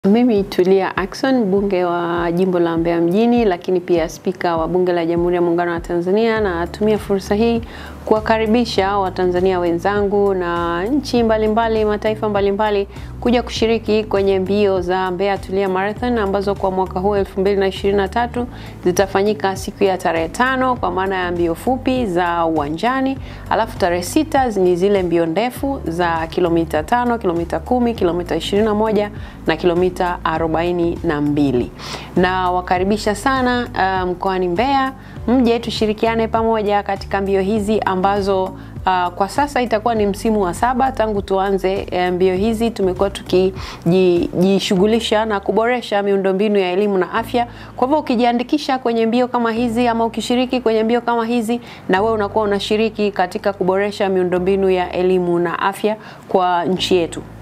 Mimi Tulia Ackson, mbunge wa jimbo la Mbeya mjini, lakini pia spika wa bunge la Jamhuri ya Muungano wa Tanzania, na natumia fursa hii kuwakaribisha Watanzania wenzangu na nchi mbalimbali, mataifa mbalimbali kuja kushiriki kwenye mbio za Mbeya Tulia Marathon ambazo kwa mwaka huu 2023 zitafanyika siku ya tarehe tano kwa maana ya mbio fupi za uwanjani, alafu tarehe sita ni zile mbio ndefu za kilomita tano, kilomita kumi, kilomita 21 na kilomita 42. Na wakaribisha sana uh, mkoani Mbeya, mje tushirikiane pamoja katika mbio hizi ambazo uh, kwa sasa itakuwa ni msimu wa saba tangu tuanze mbio hizi. Tumekuwa tukijishughulisha na kuboresha miundombinu ya elimu na afya. Kwa hivyo ukijiandikisha kwenye mbio kama hizi ama ukishiriki kwenye mbio kama hizi, na wewe unakuwa unashiriki katika kuboresha miundombinu ya elimu na afya kwa nchi yetu.